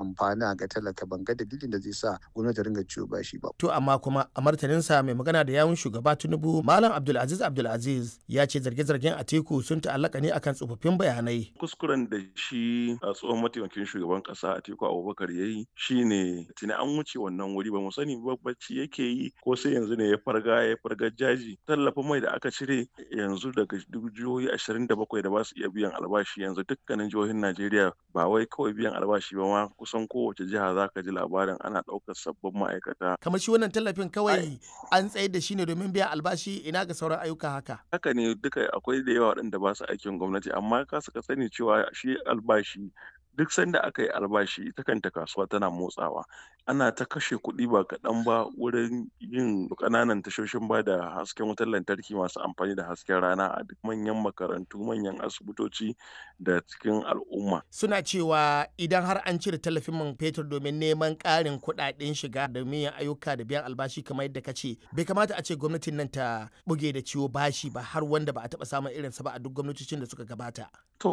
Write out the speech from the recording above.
amfana ga talaka ban ga dalilin da zai sa gwamnati ta ringa ciwo bashi ba. To amma kuma a martaninsa mai magana da yawun shugaba Tinubu Malam Abdulaziz Abdulaziz ya ce zarge-zargen Atiku sun ta'allaka ne akan tsofaffin bayanai. Kuskuren da shi a tsohon mataimakin shugaban kasa Atiku Abubakar ya yi shine tuni an wuce wannan wuri ba mu sani ba bacci yake yi ko sai yanzu ne ya farga ya farga jaji tallafin mai da aka cire yanzu daga jihohi ashirin da bakwai da ba su iya biyan albashi yanzu dukkanin jihohin Najeriya ba wai kawai biyan albashi ba ma kusan kowace jiha za ka ji labarin ana ɗaukar sabbin ma'aikata. Kamar shi wannan tallafin kawai an tsayar da shi ne domin biyan albashi ina ga sauran ayyuka haka. Haka ne duka akwai da yawa waɗanda ba su aikin gwamnati amma ka suka sani cewa shi albashi duk sanda aka yi albashi ita kanta kasuwa tana motsawa ana ta kashe kuɗi ba kaɗan ba wurin yin ƙananan tashoshin ba da hasken wutar lantarki masu amfani da hasken rana a duk manyan makarantu manyan asibitoci da cikin al'umma Suna cewa idan har an cire tallafin man fetur domin neman ƙarin kuɗaɗen shiga da yin ayyuka da biyan albashi kamar yadda ka ce bai kamata a ce gwamnatin nan ta buge da ciwo bashi ba har wanda ba a taɓa samun irinsa ba a duk gwamnatocin da suka gabata.